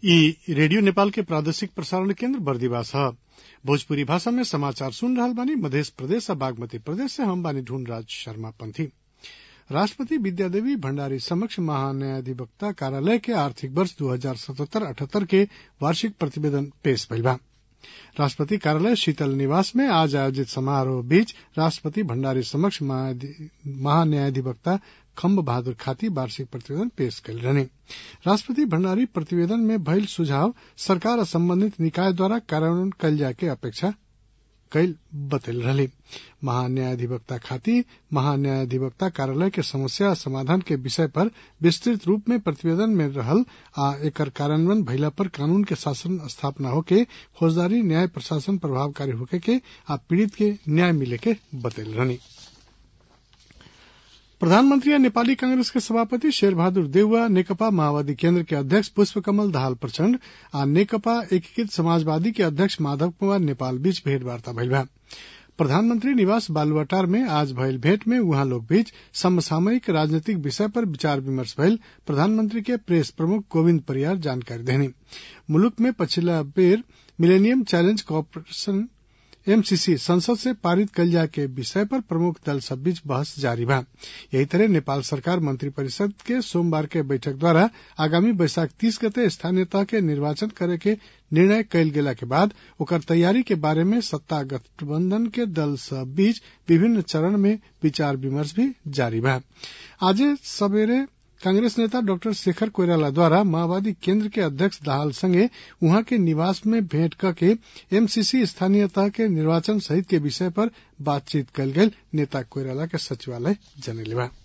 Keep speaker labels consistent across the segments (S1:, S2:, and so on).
S1: ई रेडियो नेपाल के प्रादेशिक प्रसारण केन्द्र बर्दिवास ह भोजपुरी भाषा में समाचार सुन रहल बानी मधेश प्रदेश आ बागमती प्रदेश से हम बानी ढूंढराज शर्मा पंथी राष्ट्रपति विद्यादेवी भण्डारी समक्ष महान्यायाधिवक्ता कार्यालय के आर्थिक वर्ष दू हजार सतहत्तर अठहत्तर के वार्षिक प्रतिवेदन पेश भइल बा राष्ट्रपति कार्यालय शीतल निवास में आज आयोजित समारोह बीच राष्ट्रपति भण्डारी समक्ष महान्यायाधिवक्ता खम्ब बहादुर खाती वार्षिक प्रतिवेदन पेश कयल रहने राष्ट्रपति भण्डारी प्रतिवेदन में भइल सुझाव सरकार आ सम्बन्धित निकाय द्वारा कार्यान्वयन कयल जाय के अपेक्षा कईल बतैल रहली महान्यायाधिवक्ता खाती महान्यायाधिवक्ता कार्यालय के समस्या समाधान के विषय पर विस्तृत रूप में प्रतिवेदन में रहल आ एकर कार्यान्वयन भइला पर कानून के शासन स्थापना होके फौजदारी न्याय प्रशासन प्रभावकारी होके के आ पीड़ित के न्याय मिले के बतैल रहनी प्रधानमंत्री आ नेपाली कांग्रेस के सभापति शेरबहादुर देउवा नेकपा माओवादी केन्द्र के अध्यक्ष पुष्पकमल दाहाल प्रचण्ड आ नेकपा एकीकृत समाजवादी के अध्यक्ष माधव कुमार नेपाल बीच भेंटवार्ता भइल बा प्रधानमंत्री निवास बालुवाटार में आज भइल भेंट में उहाँ लोग बीच समसामयिक राजनीतिक विषय पर विचार विमर्श भइल प्रधानमंत्री के प्रेस प्रमुख गोविन्द परियार जानकारी देनी मुलुक में पछिल्ला बेर मिलेनियम चैलेंज कॉरपोरेशन एमसीसी संसद से पारित कल जाए के विषय पर प्रमुख दल सब बीच बहस जारी बा यही तरह नेपाल सरकार मंत्री परिषद के सोमवार के बैठक द्वारा आगामी बैसाख तीस गते स्थानीय तह के निर्वाचन करे के निर्णय कयल गेला के बाद ओकर तैयारी के बारे में सत्ता गठबंधन के दल सब बीच विभिन्न चरण में विचार विमर्श भी जारी बा आज सवेरे कांग्रेस नेता डॉक्टर शेखर कोइराला द्वारा माओवादी केन्द्र के अध्यक्ष दाहाल संगे उहाँ के निवास में भेंट करके एमसीसी स्थानीय तह के निर्वाचन सहित के विषय पर बातचीत कल गई नेता कोइराला के सचिवालय जनैले बा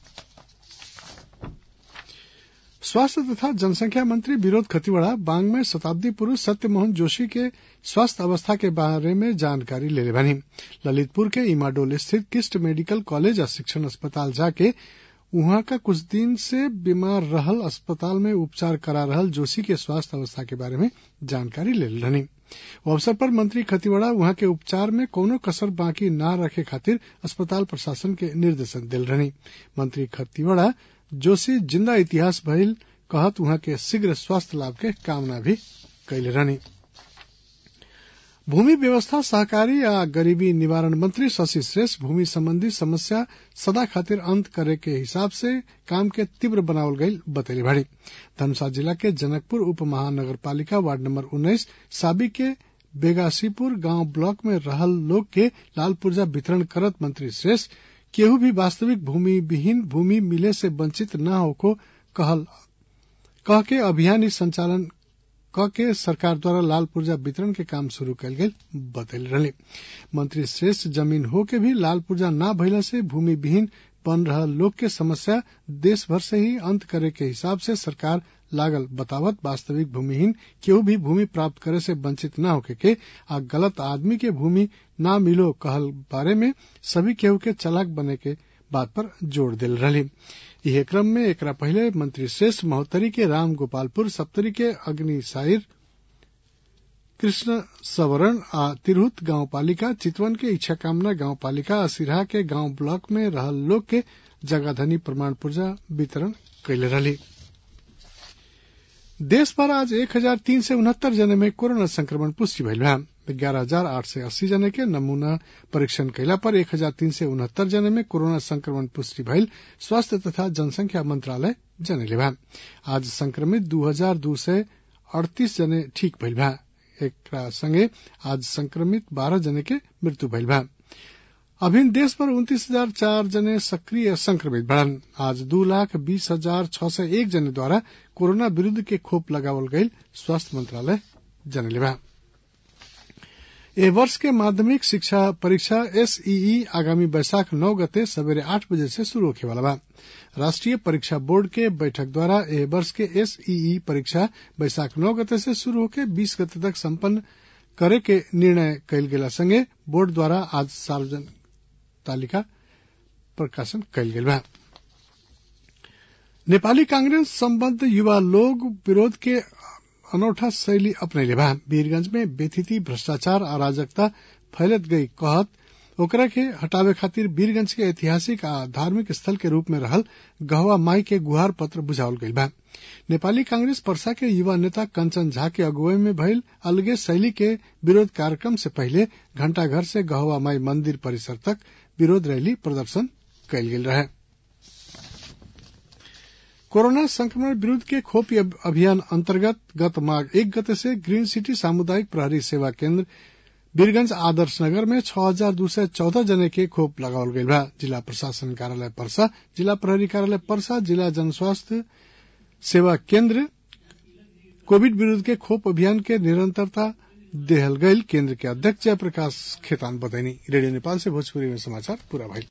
S1: स्वास्थ्य तथा जनसंख्या मंत्री विरोध खतिवड़ा बांग में शताब्दी पुरुष सत्यमोहन जोशी के स्वास्थ्य अवस्था के बारे में जानकारी ले बानी ललितपुर के इमाडोल स्थित किस्ट मेडिकल कॉलेज और शिक्षण अस्पताल जाके उहाँ का कुछ दिन से बीमार रहल अस्पताल में उपचार करा रहल जोशी के स्वास्थ्य अवस्था के बारे में जानकारी ले रहनी अवसर पर मंत्री खतिवड़ा वहां के उपचार में कोनो कसर बाकी न रखे खातिर अस्पताल प्रशासन के निर्देशन दिल रहनी मंत्री खतिवड़ा जोशी जिंदा इतिहास भइल कहत वहां के शीघ्र स्वास्थ्य लाभ के कामना भी कैले रहनी भूमि व्यवस्था सहकारी आ गरीबी निवारण मंत्री शशि श्रेष्ठ भूमि संबंधी समस्या सदा खातिर अंत करे के हिसाब से काम के तीव्र बनावल गई बतैली भाड़ी धनबाद जिला के जनकपुर उप महानगर पालिका वार्ड नंबर उन्नीस साबी के बेगासीपुर गांव ब्लॉक में रहल लोग के लाल पुर्जा वितरण करत मंत्री श्रेष्ठ केहू भी वास्तविक भूमि विहीन भूमि मिले से वंचित न होको कहल कह के अभियान संचालन क के सरकार द्वारा लाल पुर्जा वितरण के काम शुरू कयल गेल बतैल रहे मंत्री श्रेष्ठ जमीन हो के भी लाल पुर्जा न भइला से भूमि विहीन बन रहा लोग के समस्या देश भर से ही अंत करे के हिसाब से सरकार लागल बतावत वास्तविक भूमिहीन केहू भी भूमि प्राप्त करे से वंचित न होके के आ गलत आदमी के भूमि न मिलो कहल बारे में सभी केहू के चलाक बने के बात पर जोर दिल रही यह क्रम में एकरा पहले मंत्री श्रेष्ठ महोत्तरी के राम गोपालपुर सप्तरी के अग्निसाइर कृष्ण सवरण आ तिरहुत गांव पालिका चितवन के इच्छा कामना गांव पालिका आ सिरहा के गांव ब्लॉक में रहल लोग के जगाधनी प्रमाण पुर्जा वितरण कैले रही देश भर आज एक हजार तीन सय उनहत्तर जने में कोरोना संक्रमण पुष्टि भइल बा ग्यारह हजार आठ सय अस्सी जने के नमूना परीक्षण कैला पर एक हजार तीन सय उनहत्तर जने में कोरोना संक्रमण पुष्टि भइल स्वास्थ्य तथा जनसंख्या मंत्रालय जनैले बा आज संक्रमित दू हजार दू सय अड़तीस जने ठीक भइल बा एकरा संगे आज संक्रमित बारह जने के मृत्यु भइल बा अभिन देश भर उन्तीस हजार चार जने सक्रिय संक्रमित बढ़न आज दू लाख बीस हजार छह सय एक जने द्वारा कोरोना विरूद्ध के खोप लगावल गई स्वास्थ्य मंत्रालय जनले बा ए वर्ष के माध्यमिक शिक्षा परीक्षा एसईई आगामी बैसाख नौ गते सवेरे आठ बजे से शुरू होखे वाला बा राष्ट्रीय परीक्षा बोर्ड के बैठक द्वारा एह वर्ष के एसईई परीक्षा बैसाख नौ गते से शुरू होके बीस गते तक संपन्न करे के निर्णय कयल गेला संगे बोर्ड द्वारा आज सार्वजनिक तालिका प्रकाशन कयल गेल बा नेपाली कांग्रेस सम्बद्ध युवा लोग विरोध के अनौठा शैली अपनैले बा वीरगंज में बेथिति भ्रष्टाचार अराजकता फैलत गई कहत ओकरा के हटावे खातिर वीरगंज के ऐतिहासिक आ धार्मिक स्थल के रूप में रहल गहवा माई के गुहार पत्र बुझावल गईल बा नेपाली कांग्रेस पर्सा के युवा नेता कंचन झा के अगुवाई में भइल अलगे शैली के विरोध कार्यक्रम से पहले घंटाघर से गहवा माई मंदिर परिसर तक विरोध रैली प्रदर्शन कयल गेल रहे कोरोना संक्रमण विरूद्ध के खोपी अभियान अंतर्गत गत माघ एक गते से ग्रीन सिटी सामुदायिक प्रहरी सेवा केंद्र वीरगंज आदर्श नगर में छह हजार दो सय चौदह जने के खोप लगावल गईल बा जिला प्रशासन कार्यालय परसा जिला प्रहरी कार्यालय परसा जिला जनस्वास्थ्य सेवा केंद्र कोविड विरूद्ध के खोप अभियान के निरंतरता देहल गईल केंद्र के अध्यक्ष जयप्रकाश खेतान बतैनी रेडियो नेपाल से भोजपुरी में समाचार पूरा भइल